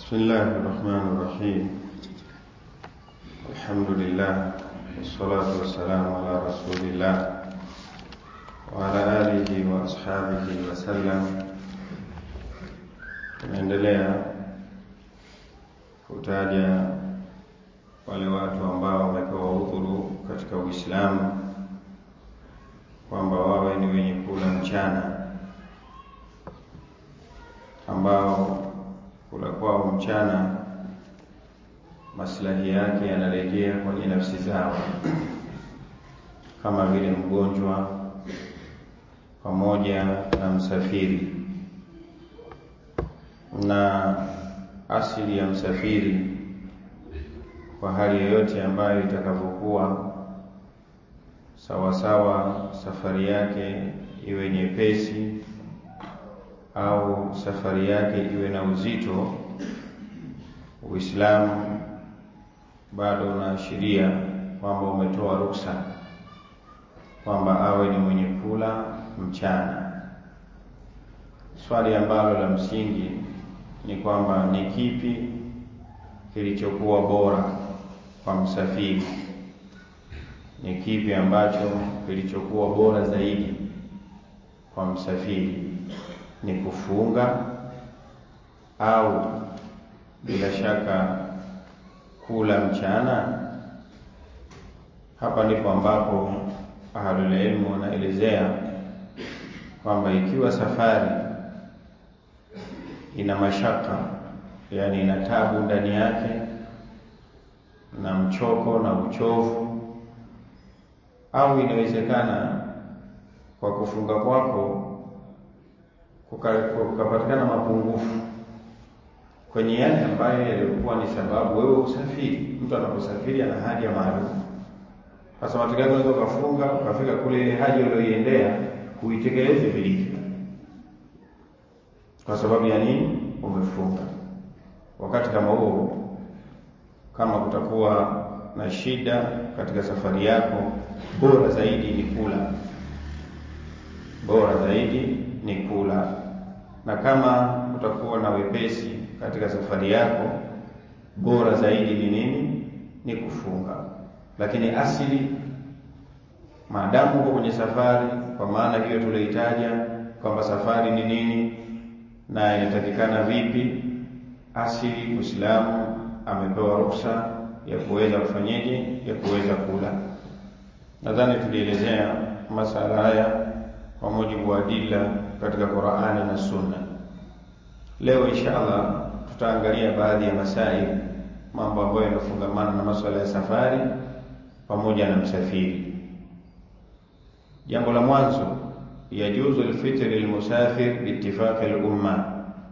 بسم الله الرحمن الرحيم الحمد لله والصلاة والسلام على رسول الله وعلى آله وأصحابه وسلم tunaendelea kutaja wale watu ambao wamepewa udhuru katika Uislamu kwamba wawe ni wenye kula mchana ambao kula kwao mchana maslahi yake yanarejea kwenye nafsi zao, kama vile mgonjwa pamoja na msafiri. Na asili ya msafiri kwa hali yoyote ambayo itakavyokuwa sawasawa, safari yake iwe nyepesi au safari yake iwe na uzito, Uislamu bado unaashiria kwamba umetoa ruksa kwamba awe ni mwenye kula mchana. Swali ambalo la msingi ni kwamba ni kipi kilichokuwa bora kwa msafiri? Ni kipi ambacho kilichokuwa bora zaidi kwa msafiri? Ni kufunga au bila shaka kula mchana? Hapa ndipo ambapo ahlul ilmu wanaelezea kwamba ikiwa safari ina mashaka, yani ina tabu ndani yake na mchoko na uchovu, au inawezekana kwa kufunga kwako kukapatikana mapungufu kwenye yale ambayo yalikuwa ni sababu wewe usafiri. Mtu anaposafiri ana haja maalum. Sasa matokeo yake unaweza ukafunga ukafika kule, ile haja uliyoiendea huitekeleze vilivyo. Kwa sababu ya nini? Umefunga. Wakati kama huo, kama kutakuwa na shida katika safari yako, bora zaidi ni kula, bora zaidi ni kula. Na kama utakuwa na wepesi katika safari yako, bora zaidi ni nini? Ni kufunga. Lakini asili, maadamu uko kwenye safari, kwa maana hiyo tulioitaja kwamba safari ni nini na inatakikana vipi, asili Muislamu amepewa ruksa ya kuweza kufanyeje, ya kuweza kula. Nadhani tulielezea masala haya kwa mujibu wa adila katika Qur'ani na Sunna. Leo insha Allah tutaangalia baadhi ya masaili, mambo ambayo yanafungamana na masuala ya safari pamoja na msafiri. Jambo la mwanzo, yajuzu alfitr lilmusafir biittifaqi lumma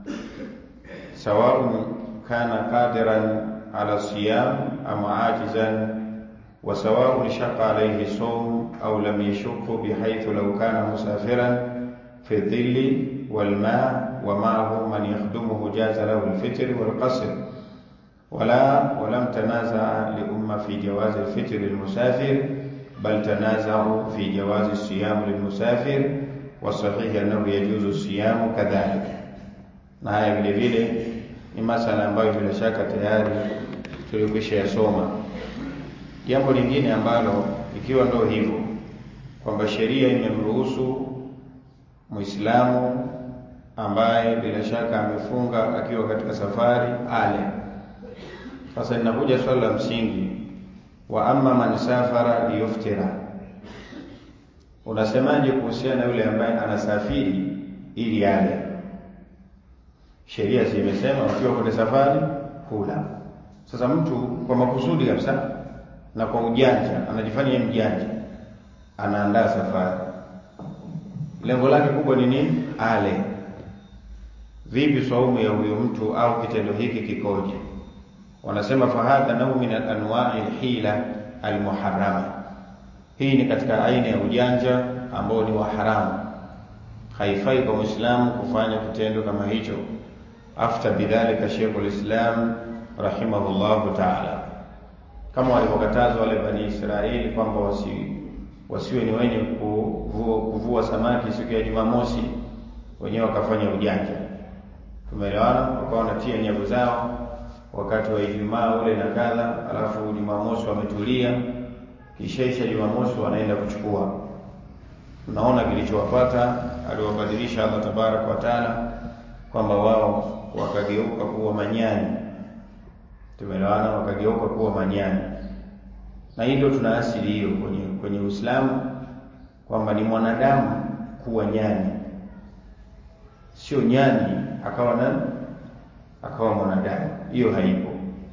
sawaun kana qadiran ala siyam am ajizan wa sawaun shaqa alayhi sawm au lam yashqa bihaythu law kana musafiran fi dhilli wal ma' ومعه من يخدمه جاز له الفطر والقصر ولا ولم تنازع لأمة في جواز الفطر للمسافر بل تنازعوا في جواز الصيام للمسافر والصحيح أنه يجوز الصيام كذلك na haya vile vile ni masala ambayo bila shaka tayari tulikwisha yasoma. Jambo lingine ambalo ikiwa ndo hivyo kwamba sheria imemruhusu Muislamu ambaye bila shaka amefunga akiwa katika safari ale. Sasa linakuja swali la msingi, wa amma man safara liyuftira, unasemaje kuhusiana na yule ambaye anasafiri ili ale? Sheria zimesema ukiwa kwenye safari kula. Sasa mtu kwa makusudi kabisa na kwa ujanja, anajifanya mjanja, anaandaa safari, lengo lake kubwa ni nini? Ale. Vipi saumu ya huyo mtu au kitendo hiki kikoje? Wanasema fahadha nau min anwai lhila almuharama, hii ni katika aina ya ujanja ambao ni wa haramu. Haifai kwa mwislamu kufanya kitendo kama hicho. Afta bidhalika Sheikh lislam rahimahullahu taala, kama walivyokatazwa wale Bani Israeli kwamba wasi, wasiwe ni wenye kuvua, kuvua samaki siku ya Jumamosi, wenyewe wakafanya ujanja tumeelewana, wakawa wanatia nyavu zao wakati wa Ijumaa ule na kadha, alafu Jumamosi wametulia, kishaisha Jumamosi wanaenda kuchukua. Tunaona kilichowapata, aliwabadilisha Allah tabaraka wa taala kwamba wao wakageuka kuwa manyani, tumeelewana, wakageuka kuwa manyani, na hii ndio tuna asili hiyo kwenye kwenye Uislamu kwamba ni mwanadamu kuwa nyani, sio nyani akawa nani akawa mwanadamu. Hiyo haipo.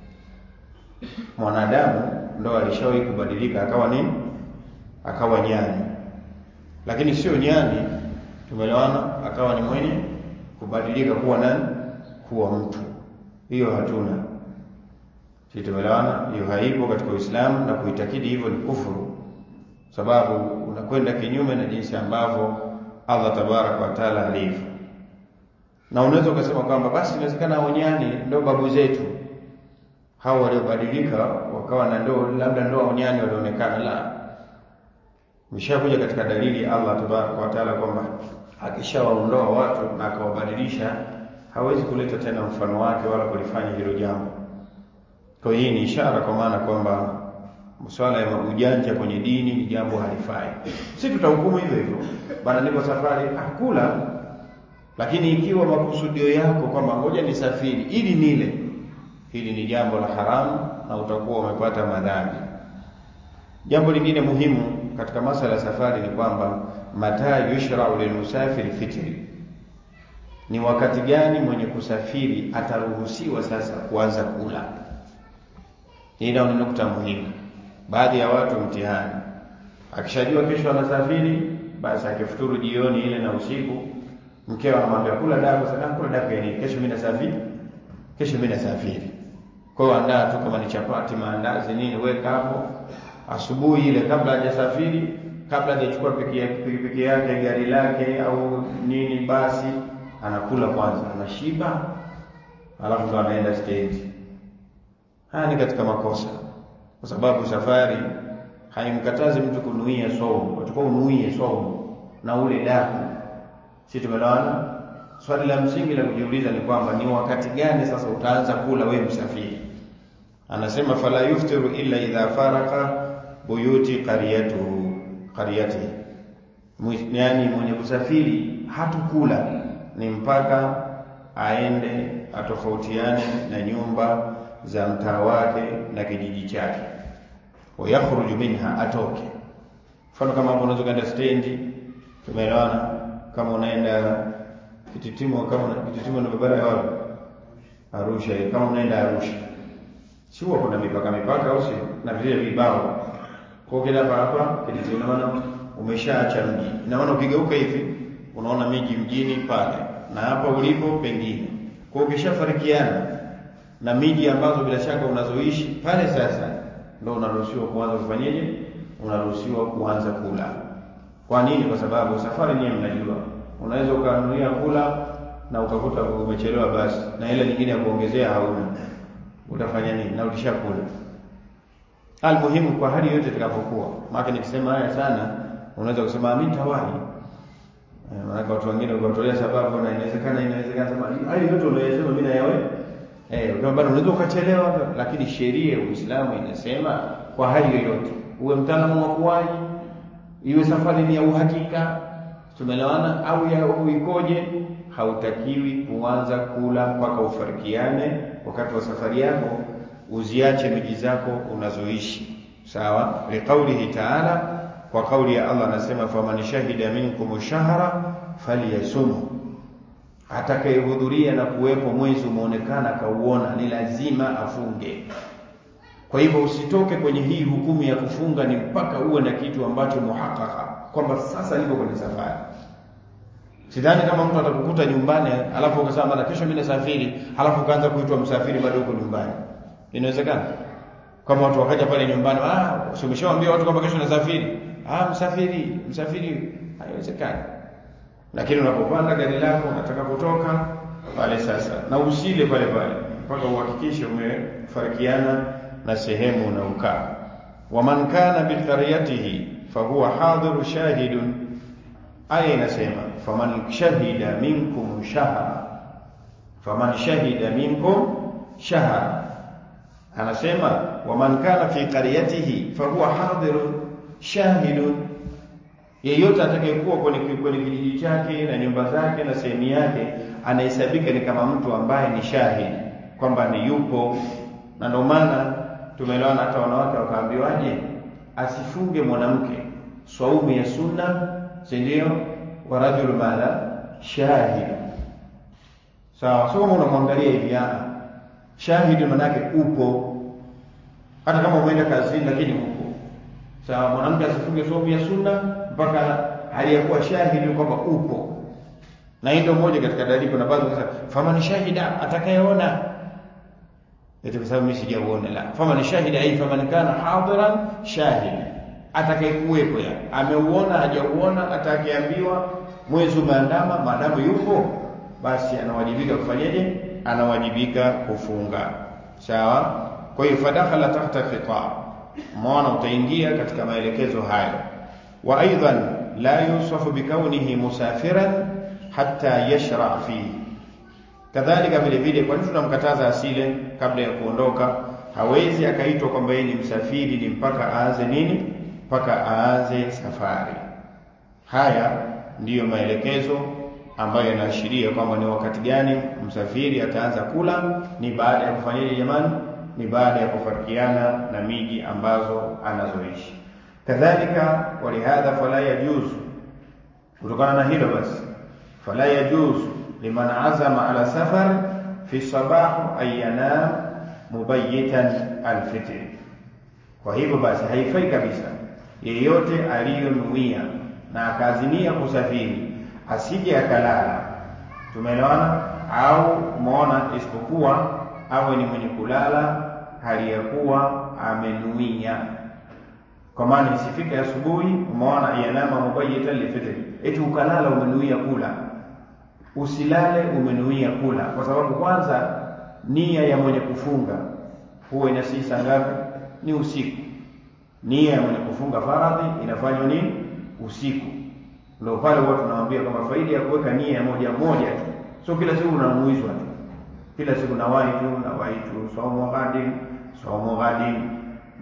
Mwanadamu ndo alishawahi kubadilika akawa nini? Akawa nyani, lakini sio nyani, tumeelewana, akawa ni mwenye kubadilika kuwa nani? Kuwa mtu. Hiyo hatuna sisi, tumeelewana. Hiyo haipo katika Uislamu, na kuitakidi hivyo ni kufuru, sababu unakwenda kinyume na jinsi ambavyo Allah tabaraka wa taala alivyo na unaweza ukasema kwamba basi inawezekana hao nyani ndio babu zetu hao waliobadilika wakawa na ndoo, labda ndio hao nyani walionekana. La, mshakuja katika dalili ya Allah tabaraka wa taala kwamba akishawaondoa watu na akawabadilisha hawezi kuleta tena mfano wake wala kulifanya hilo jambo. Kwa hii ni ishara, kwa maana kwamba masuala ya ujanja kwenye dini ni jambo halifai. Si tutahukumu hivyo hivyo bana, niko safari akula lakini ikiwa makusudio yako kwamba ngoja nisafiri ili nile, hili ni jambo la haramu na utakuwa umepata madhambi. Jambo lingine muhimu katika masala ya safari ni kwamba mata yushrau lilmusafiri fitri, ni wakati gani mwenye kusafiri ataruhusiwa sasa kuanza kula. Hii ndio ni nukta muhimu. Baadhi ya watu mtihani, akishajua kesho anasafiri, basi akifuturu jioni ile na usiku mkeo anamwambia kula daku sana, kula daku ya nini? Kesho mimi nasafiri, kesho mimi nasafiri. Kwa hiyo andaa tu kama ni chapati, maandazi, nini, weka hapo asubuhi ile, kabla hajasafiri, kabla hajachukua pikipiki yake, gari lake au nini, basi anakula kwanza, anashiba, alafu ndo anaenda stage. Haya ni katika makosa, kwa sababu safari haimkatazi mtu kunuia saumu, utakuwa unuie saumu na ule daku si tumelewana? Swali la msingi la kujiuliza ni kwamba ni wakati gani sasa utaanza kula wewe msafiri? Anasema fala yuftiru illa idha faraka buyuti qaryatuhu qaryatihi, yaani mwenye kusafiri hatukula ni mpaka aende atofautiane na nyumba za mtaa wake na kijiji chake, wa yakhruju minha, atoke. Mfano kama hapo unaweza kwenda stendi, tumeelewana kama unaenda Kititimo, kama una Kititimo na barabara ya wapi? Arusha. Kama unaenda Arusha, si huwa kuna mipaka mipaka, au sio? Na vile vibao kwa kila hapa hapa Kititimo, maana umeshaacha mji, naona ukigeuka hivi unaona miji mjini pale, na hapa ulipo pengine. Kwa ukishafarikiana na miji ambazo bila shaka unazoishi pale, sasa ndio unaruhusiwa kuanza kufanyeje? Unaruhusiwa kuanza kula. Kwa nini? Kwa sababu safari nyewe mnajua, unaweza ukanuia kula na ukakuta umechelewa basi, na ile nyingine ya kuongezea hauna, utafanya nini? Na ulishakula. Almuhimu, kwa hali yote itakapokuwa, maana nikisema haya sana, unaweza kusema mimi tawahi. Eh, maana watu wengine wakatolea sababu, na inawezekana inawezekana sema hali yote unayosema mimi na yawe eh, kama bado unaweza ukachelewa, lakini sheria ya Uislamu inasema kwa hali yoyote, uwe mtaalamu wa kuwahi iwe safari ni ya uhakika, tumeelewana, au ya uikoje, hautakiwi kuanza kula mpaka ufarikiane wakati wa safari yako, uziache miji zako unazoishi. Sawa, liqaulihi taala, kwa kauli ya Allah anasema, faman shahida minkum shahra falyasum, atakayehudhuria na kuwepo mwezi umeonekana akauona, ni lazima afunge. Kwa hivyo usitoke kwenye hii hukumu ya kufunga ni mpaka uwe na kitu ambacho muhakaka kwamba sasa niko kwenye safari. Sidhani kama mtu atakukuta nyumbani alafu ukasema bana, kesho mimi nasafiri, alafu ukaanza kuitwa msafiri bado uko nyumbani. Inawezekana kama watu wakaja pale nyumbani, ah, umeshawaambia watu kwamba kesho nasafiri, ah, msafiri, msafiri. Haiwezekani. Lakini unapopanda gari lako unataka kutoka pale sasa, na usile pale pale mpaka uhakikishe umefarikiana na sehemu unaokaa. waman kana biqaryatihi fahuwa hadiru shahidun, aya inasema faman shahida minkum shahra, faman shahida minkum shahra, anasema waman kana fi qaryatihi fahuwa hadirun shahidun yeyote atakayekuwa kwenye kwenye kijiji chake na nyumba zake na sehemu yake anahesabika ni kama mtu ambaye ni shahidi kwamba ni yupo na ndio maana tumeelewana hata wanawake wakaambiwaje asifunge mwanamke swaumu ya sunna si ndio wa rajul madha shahid sawa so kama unamwangalia hivi shahidi manake upo hata kama umeenda kazini lakini upo sawa mwanamke asifunge saumu ya sunna mpaka hali ya kuwa shahidi kwamba upo na hii ndio moja katika dalili kuna baadhi wanasema fama ni shahida atakayeona eti kwa sababu mimi sijaona la fama ni shahida ai fama kana hadiran shahid atakayekuwepo ya ameuona hajauona atakayeambiwa mwezi umeandama maadamu yupo basi anawajibika kufanyaje anawajibika kufunga sawa kwa hiyo fadakhala tahta khitab mwana utaingia katika maelekezo hayo wa aidan la yusafu bikaunihi musafiran hatta yashra fihi kadhalika vile vile kwa nini tunamkataza asile kabla ya kuondoka hawezi akaitwa kwamba yeye ni msafiri ni mpaka aanze nini mpaka aanze safari haya ndiyo maelekezo ambayo yanaashiria kwamba ni wakati gani msafiri ataanza kula ni baada ya kufanyaje jamani ni baada ya kufarikiana na miji ambazo anazoishi kadhalika walihadha fala yajuzu kutokana na hilo basi fala yajuzu liman azama ala safar fi sabah an yanam mubayyitan alfitr kwa hivyo basi haifai kabisa yeyote aliyonuia na akaazimia kusafiri asije akalala tumeelewana au umeona isipokuwa awe ni mwenye kulala hali ya kuwa amenuia kwa maana isifike asubuhi umeona yanama mubayyitan lifitri eti ukalala umenuia kula usilale umenuia kula kwa sababu kwanza nia ya mwenye kufunga huwa inasii saa ngapi ni usiku nia ya mwenye kufunga faradhi inafanywa nini usiku ndio pale huwa tunawaambia kwamba faida ya kuweka nia ya moja moja tu sio kila siku unamuizwa tu kila siku nawahi tu nawahi tu somo ghadin somo ghadin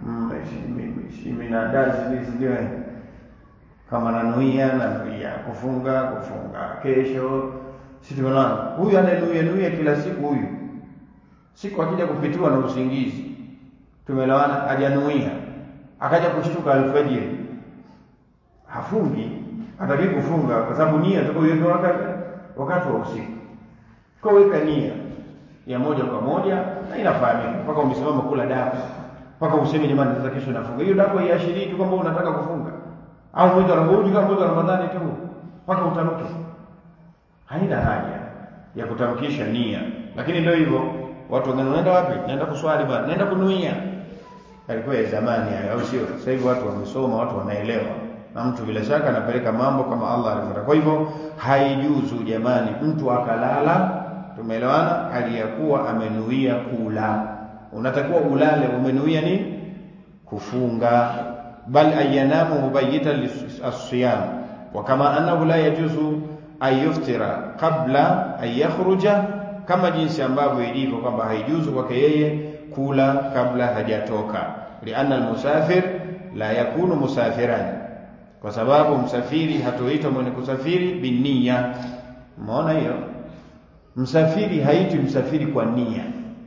minadazi sijui kama nanuia nanuia kufunga kufunga kesho si tumeona huyu ananuia nuia kila siku huyu siku akija kupitiwa na usingizi tumelewana hajanuia akaja kushtuka alfajiri hafungi hataki kufunga kwa sababu nia tukoiweka wakati wakati wa usiku kwa weka nia ya moja kwa moja na inafahamika mpaka umesimama kula daku mpaka useme jamani sasa kesho nafunga hiyo daku iashirii tu kwamba unataka kufunga au mwezi wa Ramadhani kama mwezi wa Ramadhani tu mpaka utamke haina haja ya kutamkisha nia lakini ndio hivyo watu wengine wanaenda wapi naenda kuswali bwana naenda kunuia alikuwa ya zamani hayo au sio sasa hivi watu wamesoma watu wanaelewa na mtu bila shaka anapeleka mambo kama Allah alivyotaka kwa hivyo haijuzu jamani mtu akalala tumeelewana hali ya kuwa amenuia kula unatakiwa ulale umenuia nini kufunga bal ayanamu mubayyitan as-siyam wa kama annahu la yajuzu an yuftira qabla an yakhruja kama jinsi ambavyo ilivyo kwamba haijuzu kwake yeye kula kabla hajatoka lianna almusafir la yakunu musafiran kwa sababu msafiri hatoitwa mwenye kusafiri binia umeona hiyo msafiri haitwi msafiri kwa nia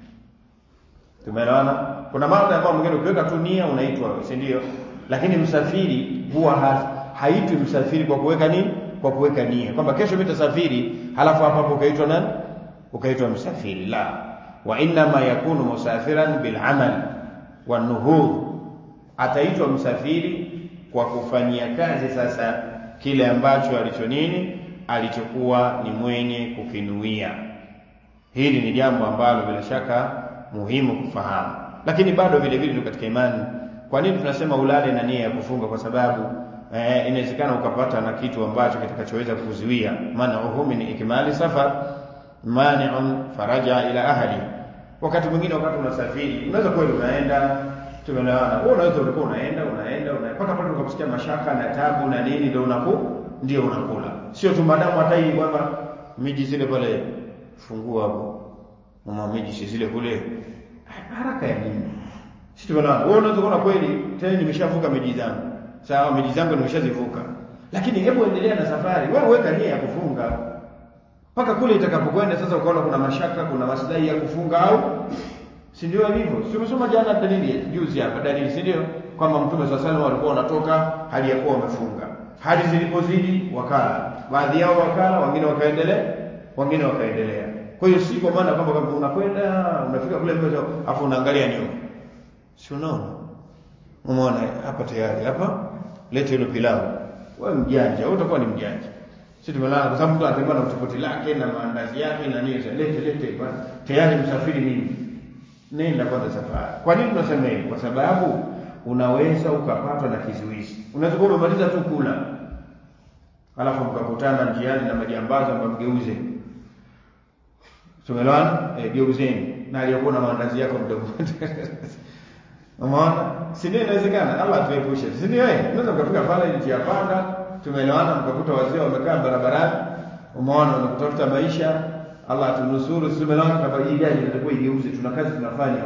tumeelewana kuna mambo ambayo mwingine ukiweka tu nia unaitwa si ndio lakini msafiri huwa ha, haitwi msafiri kwa kuweka nini kwa kuweka nia kwamba kesho mimi nitasafiri halafu hapa hapo ukaitwa nani ukaitwa msafiri la wa inma yakunu musafiran bil amal wa nuhudh ataitwa msafiri kwa kufanyia kazi sasa kile ambacho alicho nini alichokuwa ni mwenye kukinuia hili ni jambo ambalo bila shaka muhimu kufahamu lakini bado vile vile katika imani kwa nini tunasema ulale na nia ya kufunga kwa sababu eh, inawezekana ukapata na kitu ambacho kitakachoweza kuzuia man'uhu min ikmali safar mani'un faraja ila ahli wakati mwingine wakati unasafiri unaweza kweli unaenda tumeelewana wewe unaweza ulikuwa unaenda unaenda mpaka pale ukaposikia mashaka na tabu na nini ndio unaku ndio unakula sio tu madamu hata hii kwamba miji zile pale fungua hapo mama miji si zile kule haraka ya nini si tumeelewana wewe unaweza kuona kweli tena nimeshavuka miji zangu sawa miji zangu nimeshazivuka lakini hebu endelea na safari wewe weka nia ya kufunga mpaka kule itakapokwenda sasa ukaona kuna mashaka kuna maslahi ya kufunga au si ndio hivyo si umesoma jana dalili juzi hapa dalili si ndio kwamba mtume swalla sallam walikuwa wanatoka hali ya kuwa wamefunga hali zilipozidi wakala baadhi yao wakala wengine wakaendelea wengine wakaendelea kwa hiyo si kwa maana kwamba kama unakwenda unafika kule mbele afu unaangalia nyuma si unaona umeona hapa tayari hapa lete hilo pilau wewe mjanja wewe utakuwa ni mjanja sisi tumelala kwa sababu mtu anatembea na utofauti lake na maandazi yake na nini lete lete bwana tayari msafiri mimi nenda kwanza safari kwa nini tunasema hivi kwa sababu unaweza ukapatwa na kizuizi unaweza kuwa umemaliza tu kula alafu mkakutana njiani na majambazi ambayo mgeuze tumeelewana e, geuzeni na aliyokuwa na maandazi yako mdogo umeona si ndio inawezekana Allah atuepushe si ndio eh unaweza mkafika pale njia panda tumeelewana mkakuta wazee wamekaa barabarani umeona unakutafuta maisha Allah atunusuru si tumeelewana kama hii gari inatakiwa igeuze tuna kazi tunafanya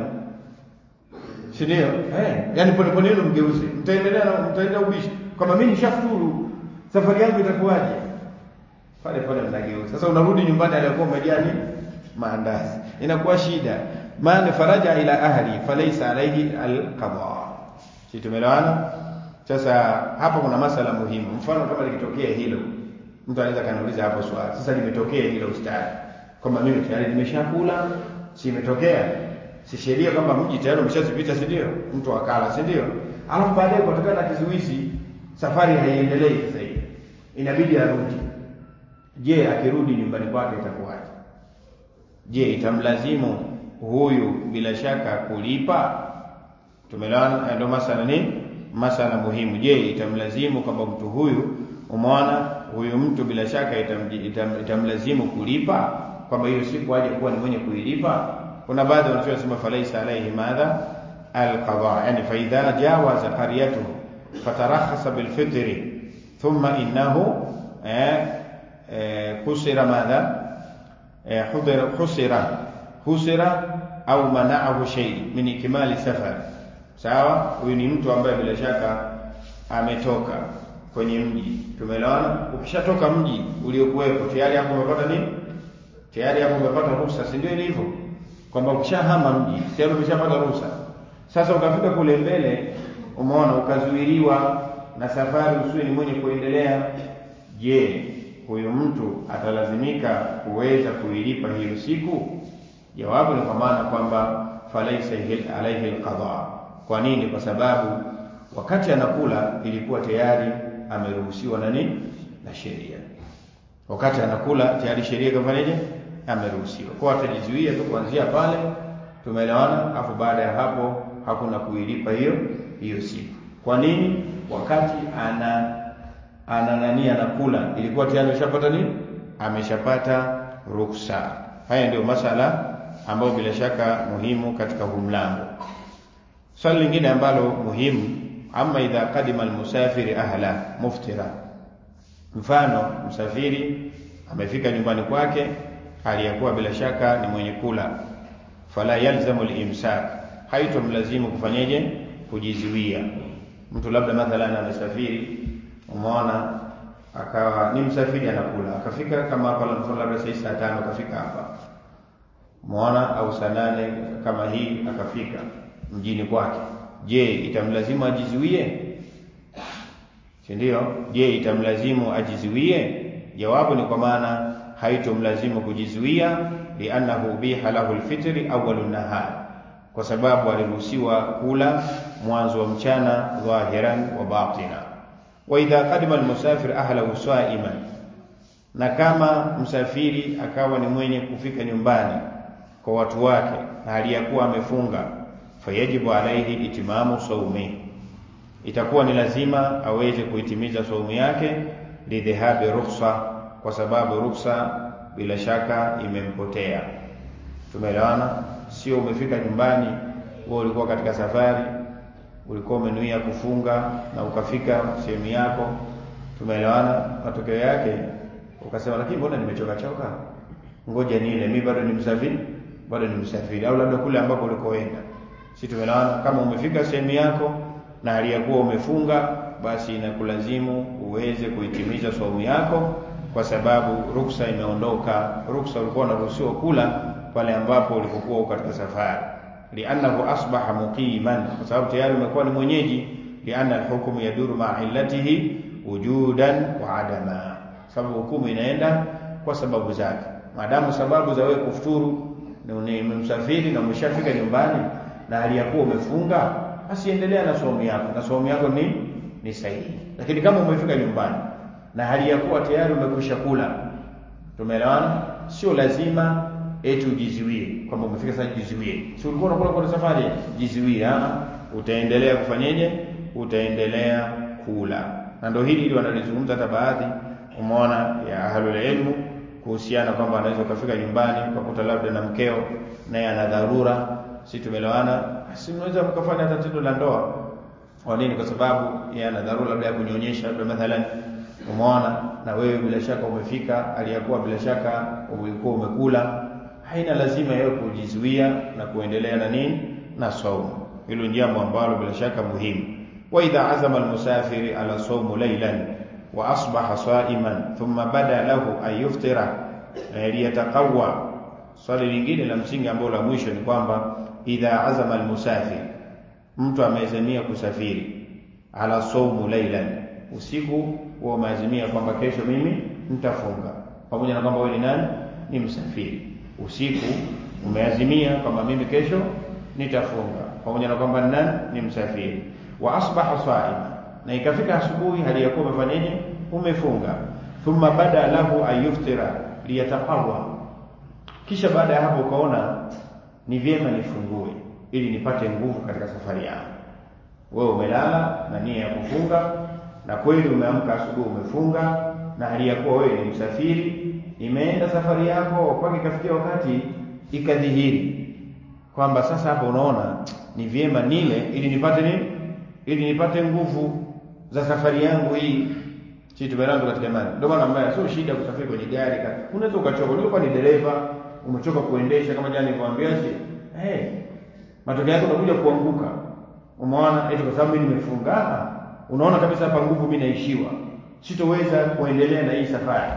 si ndio eh yani pole pole yenu mgeuze mtaendelea na mtaenda ubishi kama mimi nishafuturu safari yangu itakuwaje pale pale mnageuza sasa unarudi nyumbani aliyokuwa umejani maandazi inakuwa shida maana faraja ila ahli falaysa alayhi alqada si tumeelewana sasa hapa kuna masala muhimu mfano kama likitokea hilo mtu anaweza kaniuliza hapo swali sasa limetokea hilo ustadi kwamba mimi tayari nimeshakula si imetokea si sheria kwamba mji tayari umeshazipita si ndio mtu akala si ndio alafu baadaye kutokana na kizuizi safari haiendelei sasa hivi inabidi arudi je akirudi nyumbani kwake itakuwaje je itamlazimu huyu bila shaka kulipa tumeelewana ndio masala ni masala muhimu je itamlazimu kwamba mtu huyu umeona huyu mtu bila shaka itam, itam, itamlazimu kulipa kwamba hiyo siku aje kuwa ni mwenye kuilipa kuna baadhi wanasema falaisa alayhi madha alqada yani fa idha jawaza qaryatuhu fatarakhasa bilfitri thumma innahu eh, eh, kusira madha eh, hudira husira husira au manaahu shay min ikmali safar sawa huyu ni mtu ambaye bila shaka ametoka kwenye mji tumeelewana ukishatoka mji uliokuwepo tayari hapo umepata nini tayari hapo umepata ruhusa si ndio ilivyo kwamba ukishahama mji tayari umeshapata ruhusa sasa ukafika kule mbele umeona ukazuiliwa na safari usiwe ni mwenye kuendelea je huyu mtu atalazimika kuweza kuilipa hiyo siku jawabu ni kwa maana kwamba falaisa alaihi alqada kwa nini kwa sababu wakati anakula ilikuwa tayari ameruhusiwa na nini na sheria wakati anakula tayari sheria kafanyaje ameruhusiwa kwa atajizuia tu kuanzia pale tumeelewana afu baada ya hapo hakuna kuilipa hiyo hiyo siku kwa nini wakati ana ana nani anakula ilikuwa tayari ameshapata nini ameshapata ruksa haya ndio masala ambayo bila shaka muhimu katika huu mlango swali lingine ambalo muhimu ama idha kadima almusafiri ahla muftira mfano msafiri amefika nyumbani kwake hali ya kuwa bila shaka ni mwenye kula fala yalzamu limsak haitomlazimu kufanyeje kujizuia mtu labda mathalan amesafiri umeona akawa ni msafiri anakula akafika kama hapa labda saa saa tano akafika hapa umeona au saa nane kama hii akafika mjini kwake je itamlazimu ajizuie si ndio je itamlazimu ajizuie jawabu ni kwa maana haitomlazimu kujizuia liannahu biha lahu lfitri awalu nahar kwa sababu aliruhusiwa kula mwanzo wa mchana dhahiran wa batina wa idha qadima almusafir ahlahu saiman na kama msafiri akawa ni mwenye kufika nyumbani kwa watu wake na hali ya kuwa amefunga fayajibu alaihi itimamu saumi itakuwa ni lazima aweze kuitimiza saumu yake lidhihabi rukhsa kwa sababu rukhsa bila shaka imempotea tumeelewana sio umefika nyumbani wewe ulikuwa katika safari ulikuwa umenuia kufunga na ukafika sehemu yako tumeelewana matokeo yake ukasema lakini mbona nimechoka choka ngoja nile mimi bado ni msafiri bado ni msafiri au labda kule ambako ulikoenda si tumeelewana kama umefika sehemu yako na hali ya kuwa umefunga basi inakulazimu uweze kuitimiza saumu yako kwa sababu ruksa imeondoka ruksa ulikuwa unaruhusiwa kula pale ambapo ulipokuwa uko katika safari liannahu asbaha muqiman kwa sababu tayari umekuwa ni mwenyeji lianna alhukmu yaduru ma'a illatihi wujudan wa adama sababu hukumu inaenda kwa sababu zake maadamu sababu za wewe kufuturu ni msafiri na umeshafika nyumbani na hali ya kuwa umefunga basi endelea na saumu yako na saumu yako ni ni sahihi lakini kama umefika nyumbani na hali ya kuwa tayari umekwisha kula tumeelewana sio lazima eti ujiziwie kwamba umefika sasa jiziwie si ulikuwa unakula kwa safari jiziwie ah utaendelea kufanyeje utaendelea kula na ndio hili ili wanalizungumza hata baadhi umeona ya ahlul ilmu kuhusiana kwamba anaweza kufika nyumbani ukakuta labda na mkeo naye ana dharura si tumeelewana si mnaweza mkafanya tatizo la ndoa kwa nini kwa sababu yeye ana dharura labda ya kunyonyesha labda mathalan umeona na wewe bila shaka umefika aliyakuwa bila shaka ulikuwa umekula haina lazima yeye kujizuia na kuendelea na nini na saumu hilo ni jambo ambalo bila shaka muhimu wa idha azama almusafiri ala sawmu laylan wa asbaha sa'iman thumma bada lahu an yuftira liyataqawwa swali lingine la msingi ambalo la mwisho ni kwamba idha azama almusafir mtu ameazimia kusafiri ala sawmu laylan usiku wa umeazimia kwamba kesho mimi nitafunga pamoja na kwamba wewe ni nani ni msafiri usiku umeazimia kwamba mimi kesho nitafunga pamoja na kwamba ni nani ni msafiri wa asbaha saima na ikafika asubuhi hali ya kuwa umefanyaje umefunga thumma bada lahu ayuftira liyataqawa kisha baada ya hapo ukaona ni vyema nifungue ili nipate nguvu katika safari yangu wewe umelala na nia ya kufunga na kweli umeamka asubuhi umefunga na hali ya kuwa wewe ni msafiri imeenda safari yako mpaka ikafikia wakati ikadhihiri kwamba sasa hapo unaona ni vyema nile ili nipate nini ili nipate nguvu za safari yangu hii si tumelango katika imani ndio maana mbaya sio shida kusafiri kwenye gari unaweza ukachoka ulikuwa ni dereva umechoka kuendesha kama jana nilivyoambia si hey, matokeo yake unakuja kuanguka umeona eti kwa sababu mimi nimefunga unaona kabisa hapa nguvu mimi naishiwa sitoweza kuendelea na hii safari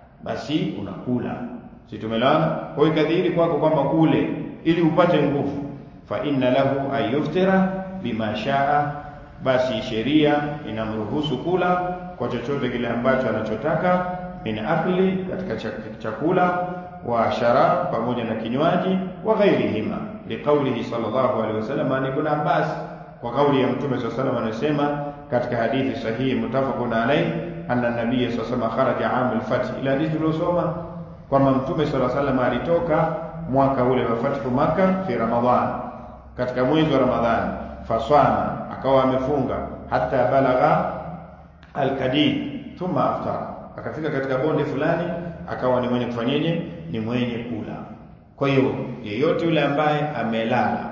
basi unakula si tumelana kwa hiyo kadhiri kwako kwamba ule ili upate nguvu fa inna lahu ayuftira bima shaa basi sheria inamruhusu kula kwa chochote kile ambacho anachotaka min akli katika chakula wa sharab pamoja na kinywaji wa ghairihima liqaulihi sallallahu alaihi wasallam an ibn Abbas kwa kauli ya mtume sallallahu alaihi wasallam anasema katika hadithi sahihi mutafaqun alayhi anna nabiy sallallahu alaihi wasallam kharaja am al-fath ila hadithi tuliosoma kwamba mtume sallallahu alaihi wasallam alitoka mwaka ule wa fathu Makkah fi Ramadhan katika mwezi wa Ramadhani faswama akawa amefunga hata balagha al-kadid thumma aftara akafika katika bonde fulani akawa ni mwenye kufanyeje ni mwenye kula kwa hiyo yeyote yule ambaye amelala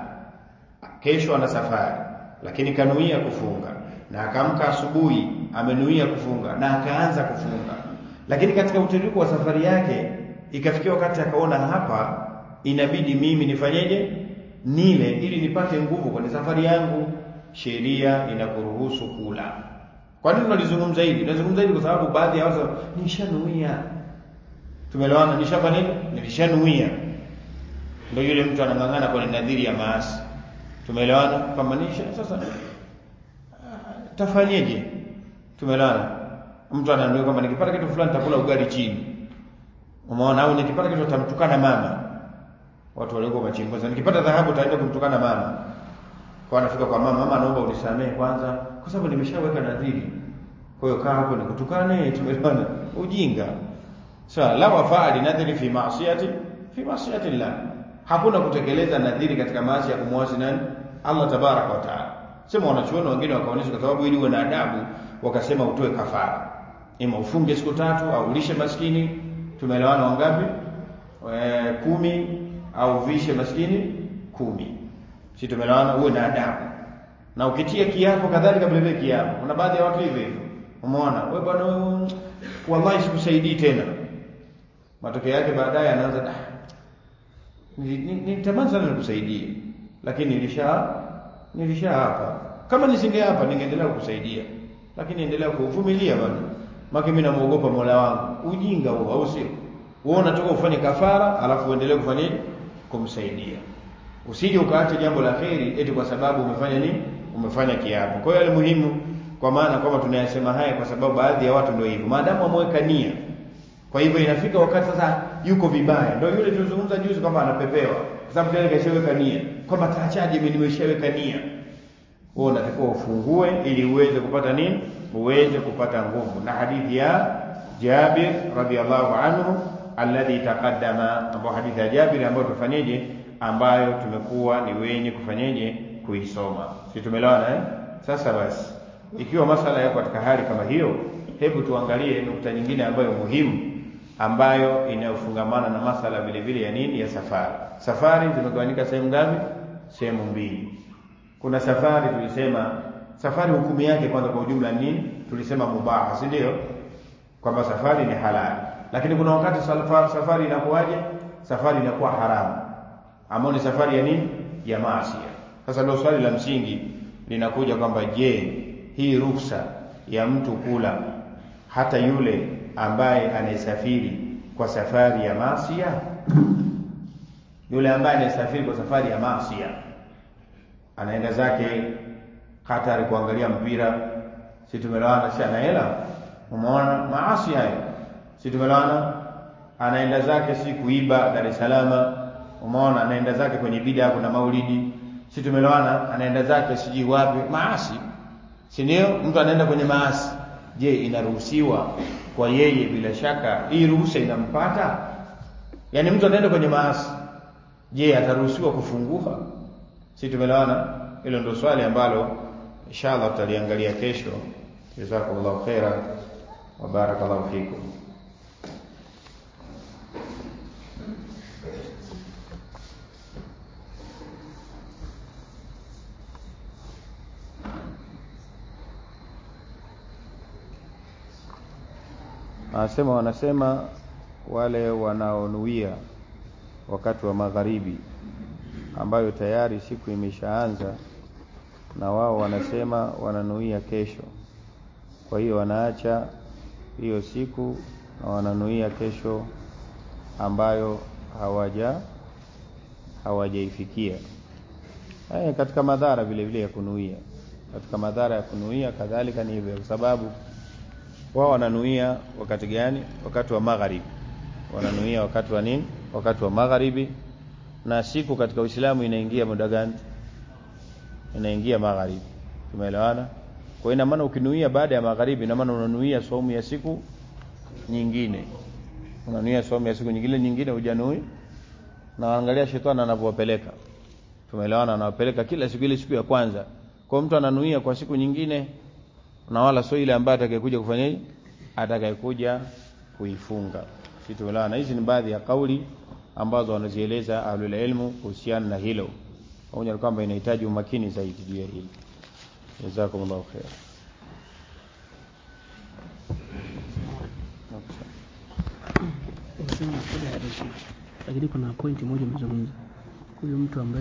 kesho ana safari lakini kanuia kufunga na akaamka asubuhi amenuia kufunga na akaanza kufunga lakini katika utiriko wa safari yake ikafikia wakati akaona hapa inabidi mimi nifanyeje nile ili nipate nguvu kwenye safari yangu sheria inakuruhusu kula kwa nini tunalizungumza hili tunazungumza hili kwa sababu baadhi ya watu nishanuia tumeelewana nishafanya nini nilishanuia ndio yule mtu anang'ang'ana kwenye nadhiri ya maasi tumeelewana kwamba nisha sasa tafanyeje tumeelewana mtu ananuia kwamba nikipata kitu fulani nitakula ugali chini umeona au nikipata kitu tamtukana mama watu waliokuwa machimbo sasa nikipata dhahabu taenda kumtukana mama kwa anafika kwa mama mama naomba unisamehe kwanza kwa sababu nimeshaweka nadhiri kwa hiyo kaa hapo nikutukane tumeelewana ujinga sawa so, la wafaa nadhiri fi maasiyati fi maasiyati llah hakuna kutekeleza nadhiri katika maasi ya kumwasi nani Allah tabaraka wa taala sema wanachuoni wengine wakaonyesha kwa sababu ili uwe na adabu wakasema utoe kafara ima ufunge siku tatu au ulishe maskini tumeelewana wangapi e, kumi au vishe maskini kumi si tumeelewana uwe na adabu na ukitia kiapo kadhalika vile vile kiapo kuna baadhi ya watu hivyo hivyo umeona wewe bwana wallahi sikusaidii tena matokeo yake baadaye anaanza nitamani sana nikusaidie lakini nilisha nilisha hapa kama nisinge hapa ningeendelea kukusaidia lakini endelea kuvumilia bwana maki mimi namuogopa Mola wangu ujinga huo au sio wewe unatoka ufanye kafara alafu uendelee kufanya nini kumsaidia usije ukaacha jambo la kheri eti kwa sababu umefanya nini umefanya kiapo kwa hiyo muhimu kwa maana kwamba tunayasema haya kwa sababu baadhi ya watu ndio hivyo maadamu ameweka nia kwa hivyo inafika wakati sasa yuko vibaya ndio yule tulizungumza juzi kwamba anapepewa kwa sababu tayari kashaweka nia kwamba taachaje mimi nimeshaweka nia wewe unatakiwa ufungue ili uweze kupata nini uweze kupata nguvu na hadithi ya Jabir radhiallahu anhu alladhi taqaddama ambayo hadithi ya Jabir ambayo tufanyeje ambayo tumekuwa ni wenye kufanyeje kuisoma si tumeelewana eh sasa basi ikiwa masala yako katika hali kama hiyo hebu tuangalie nukta nyingine ambayo muhimu ambayo inayofungamana na masala vile vile ya nini ya safari safari zimegawanyika sehemu ngapi sehemu mbili kuna safari tulisema safari hukumu yake kwanza kwa ujumla nini tulisema mubaha si ndio kwamba safari ni halali lakini kuna wakati safari, safari inakuwaje safari inakuwa haramu ambayo ni safari ya nini ya maasi sasa ndio swali la msingi linakuja kwamba je hii ruksa ya mtu kula hata yule ambaye anayesafiri kwa safari ya maasi yule ambaye anayesafiri kwa safari ya maasi anaenda zake Qatar kuangalia mpira si tumelewana si ana hela umeona maasi hayo si tumelewana anaenda zake si kuiba Dar es Salaam umeona anaenda zake kwenye bida kuna maulidi si tumelewana anaenda zake siji wapi maasi si ndio mtu anaenda kwenye maasi je inaruhusiwa kwa yeye bila shaka hii ruhusa inampata yaani mtu anaenda kwenye maasi je ataruhusiwa kufungua si tumelewana hilo ndio swali ambalo inshallah tutaliangalia kesho jazakumullahu khaira wa barakallahu fikum anasema wanasema wale wanaonuia wakati wa magharibi ambayo tayari siku imeshaanza na wao wanasema wananuia kesho kwa hiyo wanaacha hiyo siku na wananuia kesho ambayo hawaja hawajaifikia haya katika madhara vile vile ya kunuia katika madhara ya kunuia kadhalika ni hivyo kwa sababu wao wananuia wakati gani wakati wa magharibi wananuia wakati wa nini wakati wa magharibi na siku katika Uislamu inaingia muda gani inaingia magharibi tumeelewana kwa ina maana ukinuia baada ya magharibi ina maana unanuia saumu ya siku nyingine unanuia saumu ya siku nyingine nyingine hujanui na angalia shetani anavyowapeleka tumeelewana anawapeleka kila siku ile siku ya kwanza kwa mtu ananuia kwa siku nyingine na wala sio ile ambaye atakayekuja kufanya atakayekuja kuifunga si tumeelewana hizi ni baadhi ya kauli ambazo wanazieleza ahlul ilmu kuhusiana na hilo pamoja kwamba inahitaji umakini zaidi juu ya hili jazakumullahu khair lakini kuna pointi moja umezungumza huyu mtu ambaye